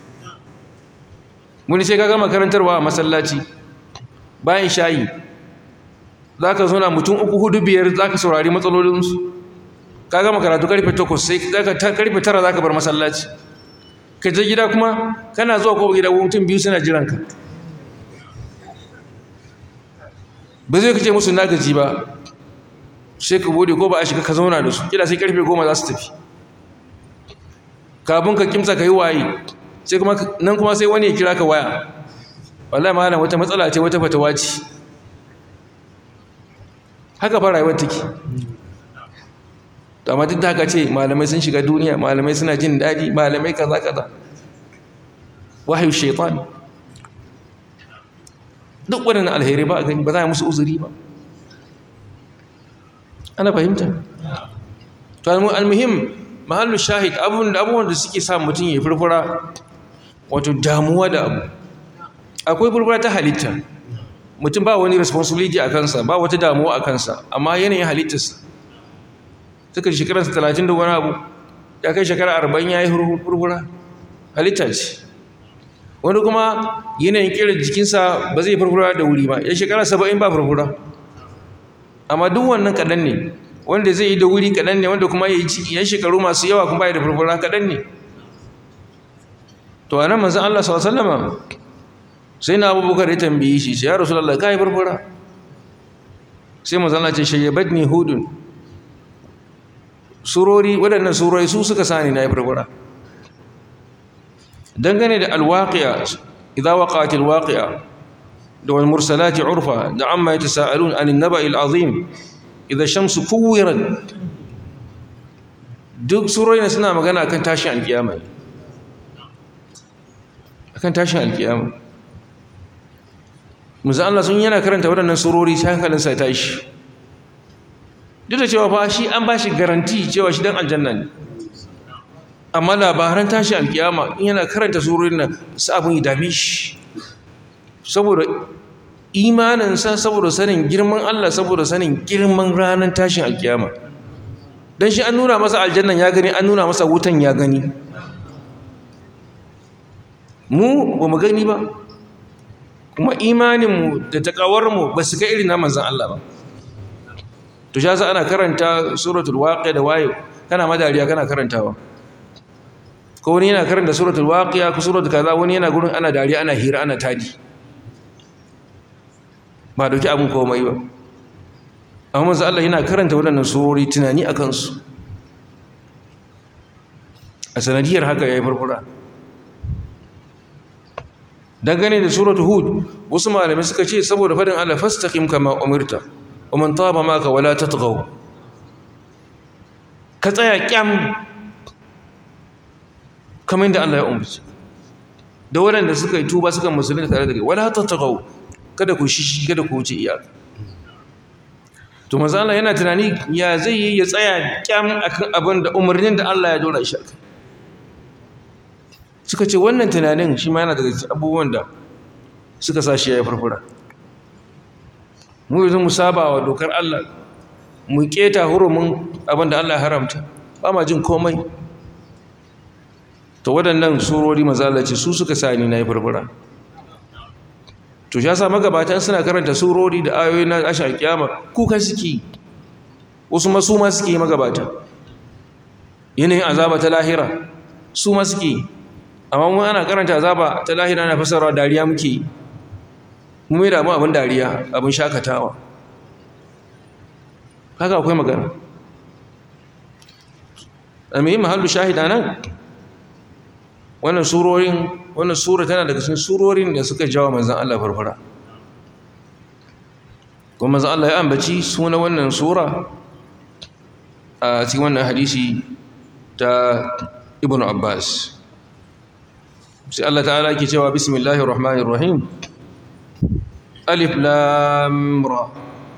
wani sai ka gama karantarwa a masallaci bayan shayi za ka zauna mutum uku hudu biyar za ka saurari matsalolinsu ka gama karatu karfe 8 sai karfe 9 zaka bar masallaci ka je gida kuma kana zuwa ko gida mutum biyu suna jiran ka ba zai kace musu na gaji ba sai ka bude ko ba a shiga ka zauna da su kila sai karfe 10 za su tafi kafin ka kimsa ka yi waye sai kuma nan kuma sai wani ya kira ka waya wallahi malam wata matsala ce wata fatawa ce haka fa rayuwar take to amma duk da haka ce malamai sun shiga duniya malamai suna jin daɗi malamai kaza kaza wahayu shaitan duk waɗannan alheri ba a gani ba za a musu uzuri ba ana fahimta to almuhim mahallu shahid abubuwan da suke sa mutum ya furfura wato damuwa da abu akwai furfura ta halitta mutum ba wani responsibility a kansa ba wata damuwa a kansa amma yanayin halittarsa suka shekararsa talatin da wani abu ya kai shekara arba'in ya yi furfura halitta ce wani kuma yanayin kira jikinsa ba zai furfura da wuri ba ya shekara saba'in ba furfura amma duk wannan kaɗan ne wanda zai yi da wuri kaɗan ne wanda kuma ya yi yan shekaru masu yawa kuma ya da furfura kaɗan ne to a nan manzan Allah sallama sai na abubakar ya tambayi shi ya rasu lallai ka yi furfura sai manzan Allah ce shayyabat ni hudun surori waɗannan surori su suka sani na yi furfura dangane da alwaƙiya idan waƙaƙi alwaƙiya da wani mursalati urfa da amma ya tasa'alun anin naba'il azim idan shamsu kuwiran duk surori suna magana akan tashin alkiyama akan tashin alkiyama musa Allah sun yana karanta waɗannan surori sai hankalinsa ya tashi duk da cewa fa shi an ba shi garanti cewa shi dan aljanna ne amma labaran tashi alkiyama in yana karanta surorin nan su abin ya dame shi saboda imaninsa saboda sanin girman Allah saboda sanin girman ranar tashin alkiyama don shi an nuna masa aljannan ya gani an nuna masa wutan ya gani mu ba mu gani ba kuma imaninmu da taƙawarmu ba su ga irin na manzan Allah ba to sha ana karanta suratul waqi'a da wayo kana madariya kana karantawa ko wani yana karanta suratul waqi'a ko suratul kaza wani yana gurin ana dariya ana hira ana tadi ba dauki abin komai ba amma manzo Allah yana karanta waɗannan surori tunani akan su a sanadiyar haka yayi farfura dangane da suratul hud wasu malamai suka ce saboda fadin Allah fastaqim kama umirta wa man taba maka wala tatghaw ka tsaya kyam kamar yadda Allah ya umarci da waɗanda suka yi tuba suka musulunta tare da kai wala tatghaw kada ku shishi kada ku wuce iyaka to manzo Allah yana tunani ya zai yi ya tsaya kyam akan abin da umarnin da Allah ya dora shi akai suka ce wannan tunanin shi ma yana daga cikin abubuwan da suka sa shi ya farfura mu yanzu mu saba wa dokar Allah mu keta hurumin abin da Allah ya haramta ba ma jin komai to waɗannan surori mazala ce su suka sa ni na yi farfura to shi yasa magabatan suna karanta surori da ayoyi na ashar kiyama kuka suke wasu ma su ma suke magabata yanayin azaba ta lahira su ma suke amma mu ana karanta azaba ta lahira na fasarwa dariya muke mu mai damu abin dariya abin shakatawa haka akwai magana a mai mahallu shahida nan wannan surorin wannan sura tana daga cikin surorin da suka jawo manzon Allah farfara kuma manzon Allah ya ambaci suna wannan sura a cikin wannan hadisi ta Ibn Abbas sai Allah ta'ala yake cewa bismillahir rahmanir rahim alif lam ra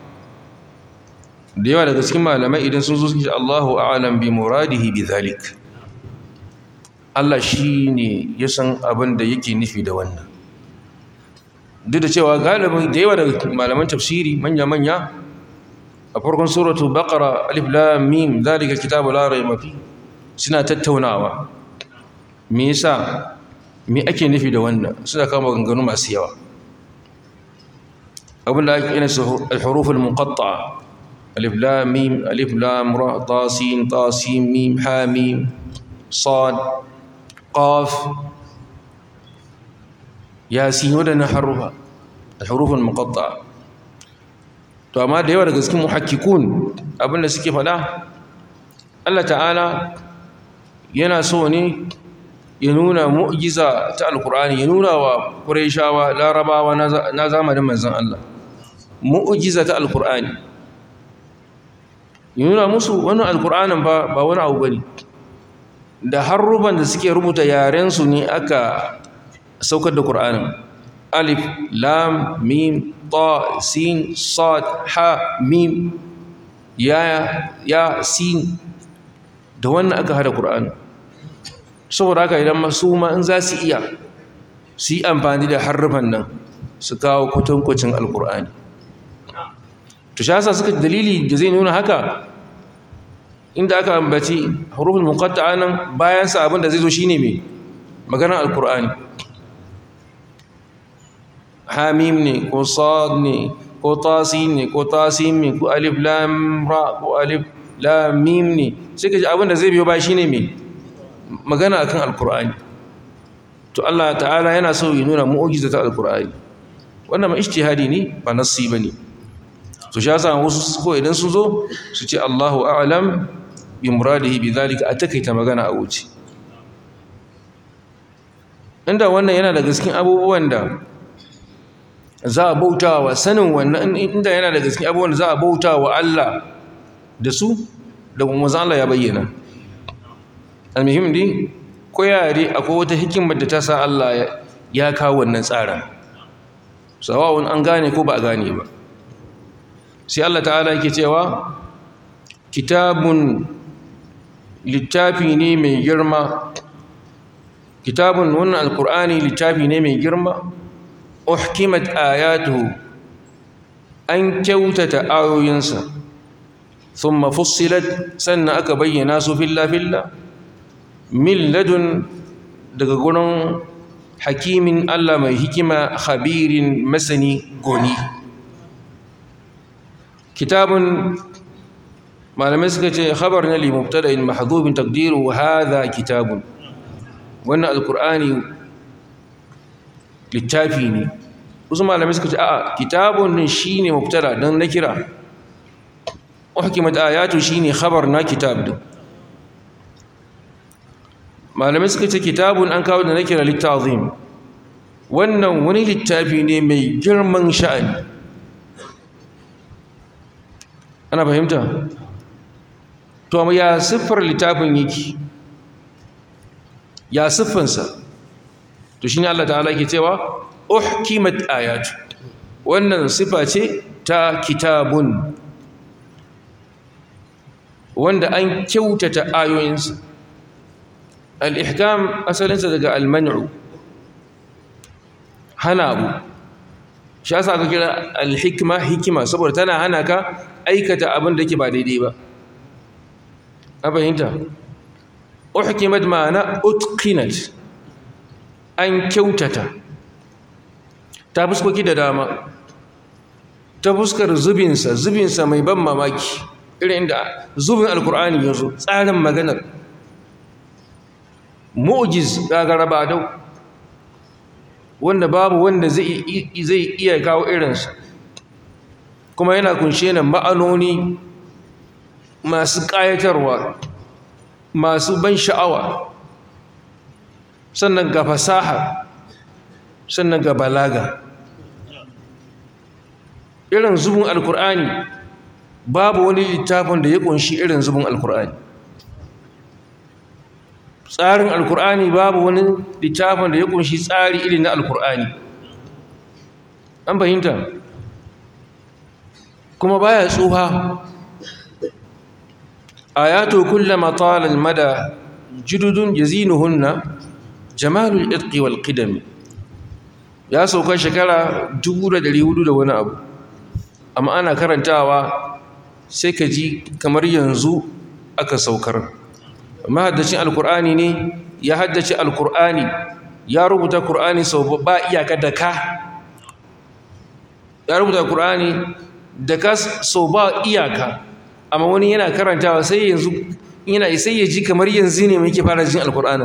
da yawa daga cikin malamai idan sun zo suke Allahu a'lam bi muradihi bi zalik Allah shi ne ya san abin da yake nufi da wannan duk da cewa galibin da yawa daga malaman tafsiri manya-manya a farkon suratu baqara alif lam mim zalika kitabu la rayba fi suna tattaunawa me yasa me ake nufi da wannan suna kama ganganu masu yawa abin da ake ina su al-huruf al-muqatta'a alif lam mim alif lam ra ta sin ta sin mim ha mim sad qaf yasin wadannan harufa al-huruf al-muqatta'a to amma da yawa daga cikin muhakkikun abinda suke faɗa Allah ta'ala yana so ne ya nuna mu'jiza ta alkur'ani ya nuna wa qurayshawa larabawa na zamanin manzon Allah mu'jiza ta alkur'ani ya nuna musu wannan alkur'anin ba ba wani abu bane da harruban da suke rubuta yaren su ne aka saukar da qur'anin alif lam mim ta sin sad ha mim ya ya sin da wannan aka hada qur'ani saboda haka idan masu ma in za su iya su yi amfani da harrufan nan su kawo kwatankwacin alkur'ani to shi yasa suka dalili da zai nuna haka inda aka ambaci hurufin muqatta'a nan bayan sa abin da zai zo shine me maganar alkur'ani hamim ne ko sad ne ko tasin ne ko tasim ne ko alif lam ra ko alif lam mim ne sai ka ji abin da zai biyo ba shine me magana akan alkur'ani to Allah ta'ala yana so ya nuna mu'jiza ta alkur'ani wannan ma ijtihadi ne ba nassi bane to shi yasa wasu ko idan sun zo su ce Allahu a'lam bi muradihi bi zalika atakaita magana a wuce inda wannan yana daga cikin abubuwan da za a bautawa sanin wannan inda yana daga cikin abubuwan da za a bautawa Allah da su da kuma Allah ya bayyana almuhim dai ko yare akwai wata hikimar da ta sa Allah ya kawo wannan tsarin sawa'un an gane ko ba a gane ba sai Allah ta'ala yake cewa kitabun littafi ne mai girma kitabun wannan alkur'ani littafi ne mai girma uhkimat ayatuhu an kyautata ayoyinsa thumma fussilat sannan aka bayyana su filla filla min ladun daga gurin hakimin Allah mai hikima khabirin masani goni kitabun malamai suka ce khabar na limubtada'in mahdhubin taqdiru hadha kitabun wannan alqur'ani littafi ne wasu malamai suka ce a'a kitabun din shine mubtada dan na kira uhkimat ayatu shine khabar na kitab din malamai suka ce kitabun an kawo da na kira littazim wannan wani littafi ne mai girman sha'ani ana fahimta to amma ya siffar littafin yake ya siffansa to shine Allah ta'ala yake cewa uhkimat ayatu wannan sifa ce ta kitabun wanda an kyautata ayoyinsa al-ihkam asalinsa daga al-man'u hana abu shi yasa aka kira al-hikma hikima saboda tana hana ka aikata abin da yake ba daidai ba a fahimta uhkimat ma'ana utqinat an kyautata ta fuskoki da dama ta fuskar zubinsa zubinsa mai ban mamaki irin inda zubin alkur'ani ya zo tsarin maganar mu'jiz gagara ba dau wanda babu wanda zai iya kawo irinsa kuma yana kunshe da ma'anoni masu ƙayatarwa masu ban sha'awa sannan ga fasaha sannan ga balaga irin zubin alkur'ani babu wani littafin da ya kunshi irin zubin alkur'ani tsarin alkur'ani babu wani littafin da ya kunshi tsari irin na alkur'ani an fahimta kuma baya tsuha ayatu kullama tala almada jududun yazinuhunna jamalul irqi wal qidam ya sauka shekara 1400 da wani abu amma ana karantawa sai ka ji kamar yanzu aka saukar mahaddacin alkur'ani ne ya haddace alkur'ani ya rubuta kur'ani sau ba iyaka da ka ya rubuta kur'ani da ka so ba iyaka amma wani yana karantawa sai yanzu yana sai ya ji kamar yanzu ne muke fara jin alkur'ani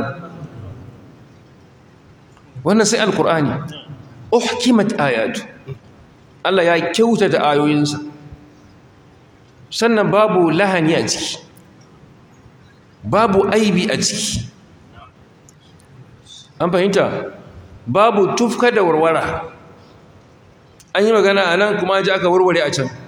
wannan sai alkur'ani uhkimat ayatu Allah ya kyautata ayoyinsa sannan babu lahani a ciki babu aibi a ciki an fahimta babu tufka da warwara an yi magana a nan kuma ji aka warware a can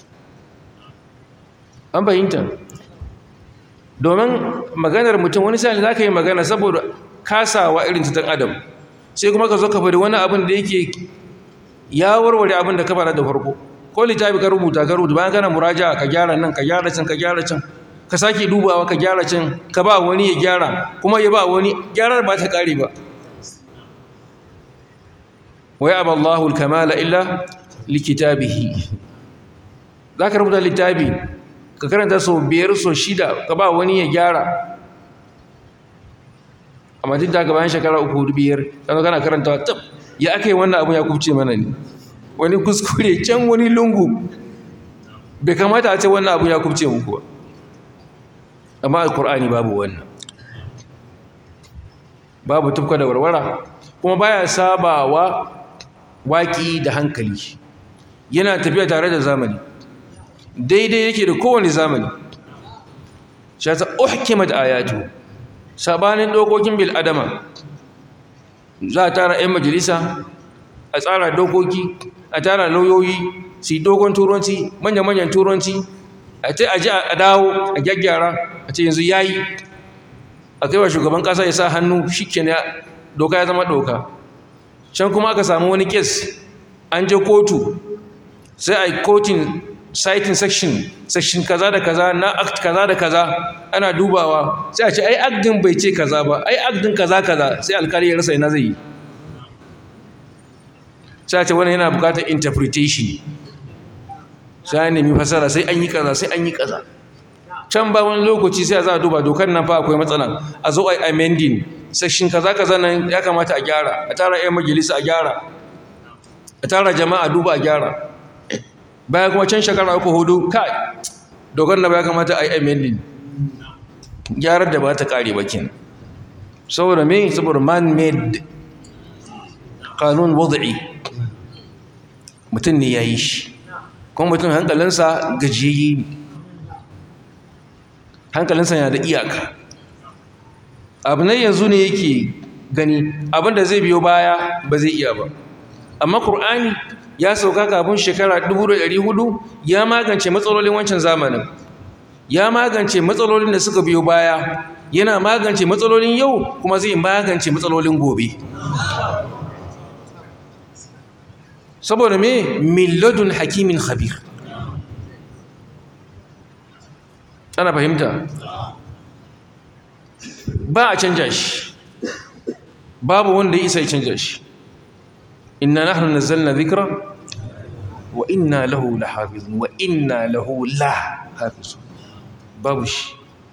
an fahimta domin maganar mutum wani sa'ali za ka yi magana saboda kasawa irin ta adam sai kuma ka zo ka faɗi wani abin da yake ya warware abin da ka fara da farko ko littafi ka rubuta ka rubuta bayan kana muraja ka gyara nan ka gyara can ka gyara can ka sake dubawa ka gyara can ka ba wani ya gyara kuma ya ba wani gyarar ba ta kare ba wa ya aballahu kamala illa likitabihi za ka rubuta littafi ka karanta sau biyar sau shida ka ba wani ya gyara amma duk da bayan shekara uku biyar kana kana karanta tab ya aka yi wannan abu ya kubce mana ne wani kuskure can wani lungu bai kamata a ce wannan abu ya kubce muku ba amma alkur'ani babu wannan babu tufka da warwara kuma baya sabawa waki da hankali yana tafiya tare da zamani daidai yake da kowane zamani shi ta uhkimat ayatu sabanin dokokin bil adama za a tara 'yan majalisa a tsara dokoki a tara lauyoyi su yi dogon turanci manya-manyan turanci a ce a ji a dawo a gyaggyara a ce yanzu ya yi a kai wa shugaban ƙasa ya sa hannu shi doka ya zama doka can kuma aka samu wani kes an je kotu sai a yi kotun citing section section kaza da kaza na act kaza da kaza ana dubawa sai a ce ai act din bai ce kaza ba ai act din kaza kaza sai alkali ya rasa ina zai yi sai a ce wani yana bukatar interpretation sai an nemi fasara sai an yi kaza sai an yi kaza can ba wani lokaci sai a za a duba dokar nan fa akwai matsala a zo a yi amending section kaza kaza nan ya kamata a gyara a tara 'yan majalisa a gyara a tara jama'a duba a gyara baya kuma can shekara uku hudu kai dogon na baya kamata a yi amending gyarar da ba ta kare bakin saboda me saboda man-made kanun wadda'i mutum ne ya yi shi kuma mutum hankalinsa gajiyayye ne hankalinsa yana da iyaka abu nan yanzu ne yake gani abinda zai biyo baya ba zai iya ba amma ƙur'ani ya sauka kafin shekara 1400 ya magance matsalolin wancan zamanin ya magance matsalolin da suka biyo baya yana magance matsalolin yau kuma zai magance matsalolin gobe saboda me milladun hakimin khabir ana fahimta ba a canja shi babu wanda ya isa ya canja shi inna nahnu nazzalna dhikra wa inna lahu lahafizun wa inna lahu lahafizun babu shi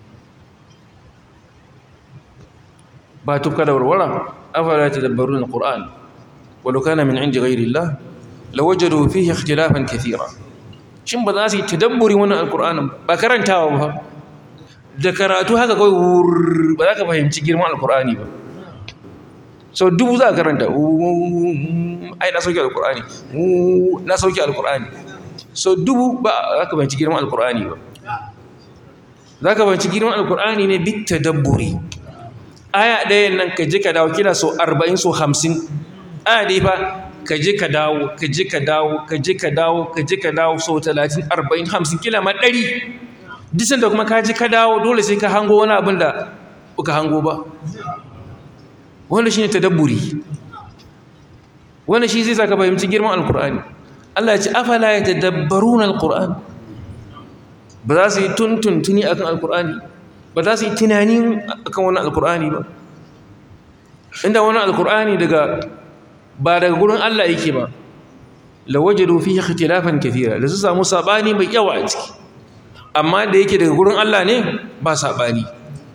ba tufka da warwara afala tadabbarun alquran walau kana min indi ghayri allah lawajadu fihi ikhtilafan kathira shin ba za su yi tadabburi wannan alqur'anin ba karantawa ba da karatu haka kawai ba za ka fahimci girman alqur'ani ba sau dubu za a karanta ai na sauke alkur'ani na sauke alkur'ani sau dubu ba za ka banci girman alkur'ani ba za ka banci girman alkur'ani ne bit tadabburi aya ɗaya nan ka je ka dawo kila sau arba'in sau hamsin aya ɗaya fa ka je ka dawo ka je ka dawo ka je ka dawo ka je ka dawo sau talatin arba'in hamsin kila ma ɗari disan da kuma ka je ka dawo dole sai ka hango wani abin da ka hango ba wanda shi ne tadabburi wanda shi zai saka fahimci girman alkur'ani Allah ya ce afala ya tadabbarun alkur'an ba za su yi tuntuntuni akan alkur'ani ba za su yi tunani akan wani alkur'ani ba inda wani alkur'ani daga ba daga gurin Allah yake ba lawajadu fihi ikhtilafan kathira da su samu sabani mai yawa a ciki amma da yake daga gurin Allah ne ba sabani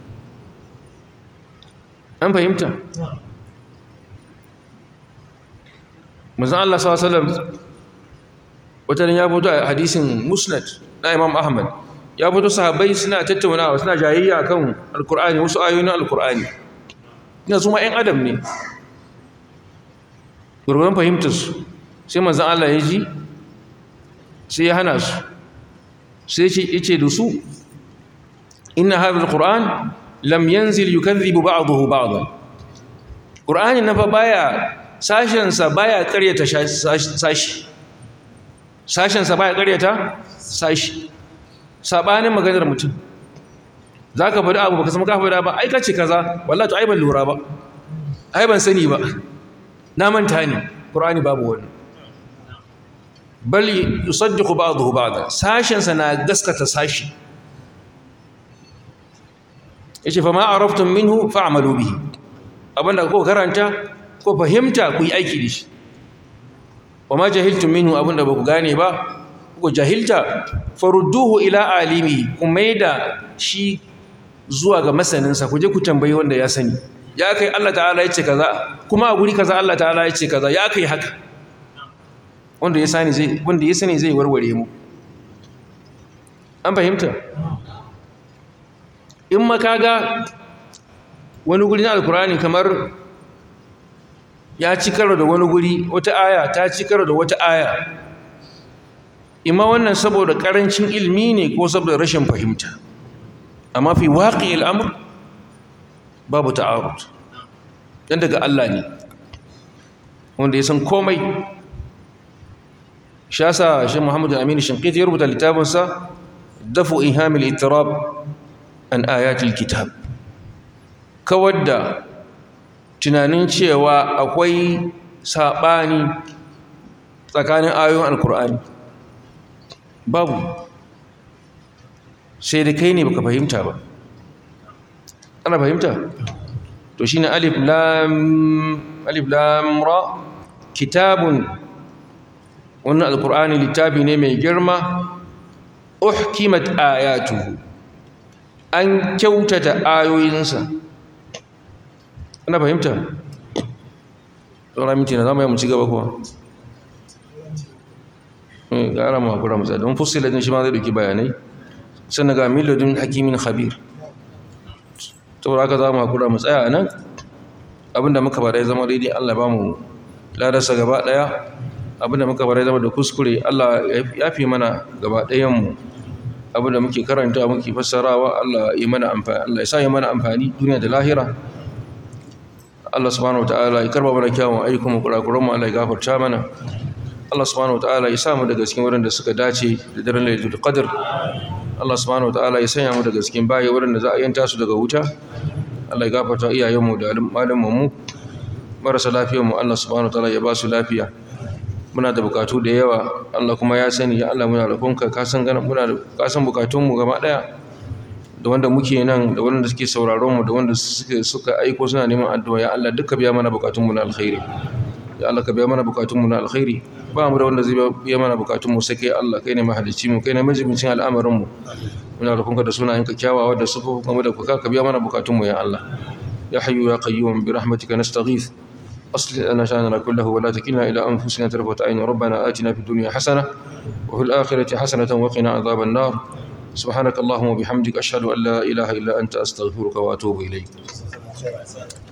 an fahimta manzon Allah sallallahu alaihi wasallam wata ya fito a hadisin musnad na imam ahmad ya fito sahabbai suna tattaunawa suna jayayya kan alkur'ani wasu ayoyin alkur'ani ina su ma 'yan adam ne gurgurin fahimtarsu sai manzan Allah ya ji sai ya hana su sai ya ce da su inna hadha alquran lam yanzil yukadhibu ba'dahu ba'dan qur'ani na fa baya sashen sa baya ƙaryata sashi sashen sa baya ƙaryata sashi sabanin maganar mutum zaka faɗi abu baka san ka faɗa ba ai kace kaza wallahi to ai ban lura ba ai ban sani ba na manta ne qur'ani babu wani bal yusaddiqu ba'dahu ba'da sashen sa na gaskata sashi yace fa ma araftum minhu fa'malu bihi abinda ko karanta ko fahimta ku yi aiki da shi wa ma jahiltum minhu abinda ba ku gane ba ku jahilta farudduhu ila alimi ku maida shi zuwa ga masaninsa ku je ku tambayi wanda ya sani ya kai Allah ta'ala ya ce kaza kuma a guri kaza Allah ta'ala ya ce kaza ya kai haka wanda ya sani zai wanda ya sani zai warware mu an fahimta in makaga wani guri na alkurani kamar ya ci karo da wani guri wata aya ta ci karo da wata aya imma wannan saboda karancin ilmi ne ko saboda rashin fahimta amma fi waƙi al'amur babu ta'arud dan daga Allah ne wanda ya san komai shasa shi Muhammadu Aminu Shinqiti ya rubuta littafinsa dafu ihamil ittirab an ayatul kitab kawar da tunanin cewa akwai saɓani tsakanin ayoyin alkur'ani babu sai da kai ne baka fahimta ba ana fahimta to shine alif lam alif lam ra kitabun wannan alkur'ani littafi ne mai girma uhkimat ayatuhu an kyautata ayoyinsa ana fahimta tsoron minti na zama yi mu ci gaba kuwa gara ma kura musa don fusiladin shi ma zai duki bayanai sannan ga miladin hakimin khabir tsoron aka zama kura mu tsaya a nan abinda muka bada ya zama daidai allah ba mu ladarsa gaba daya abinda muka bada ya zama da kuskure allah ya fi mana gaba dayanmu abinda muke karanta muke fassarawa allah ya mana amfani allah ya sa ya mana amfani duniya da lahira Allah subhanahu wataala ya karba mana kyawun ayyukan mu kurakuran mu Allah ya gafarta mana Allah subhanahu wataala ya sa mu daga cikin wurin da suka dace da daren Lailatul Qadr Allah subhanahu wataala ya sanya mu daga cikin bayi wurin da za a yanta su daga wuta Allah ya gafarta iyayen mu da malaman mu marasa lafiyar mu Allah subhanahu wataala ya ba su lafiya muna da bukatu da yawa Allah kuma ya sani ya Allah muna roƙonka ka san gana muna da ka san bukatun mu gaba daya da wanda muke nan da wanda suke sauraron mu da wanda suke suka aiko suna neman addu'a ya Allah duka biya mana bukatun mu na alkhairi ya Allah ka biya mana bukatun mu na alkhairi ba mu da wanda zai biya mana bukatun mu sai kai Allah kai ne mahalicci mu kai ne majibincin al'amarin mu muna roƙonka da sunayenka kyawawa da sufu kuma da kuka ka biya mana bukatun mu ya Allah ya hayyu ya qayyum bi rahmatika nastaghith أصلح لنا شأننا كله ولا تكلنا إلى أنفسنا طرفة عين ربنا آتنا في الدنيا حسنة وفي الآخرة حسنة وقنا عذاب النار سبحانك اللهم وبحمدك أشهد أن لا إله إلا أنت أستغفرك وأتوب إليك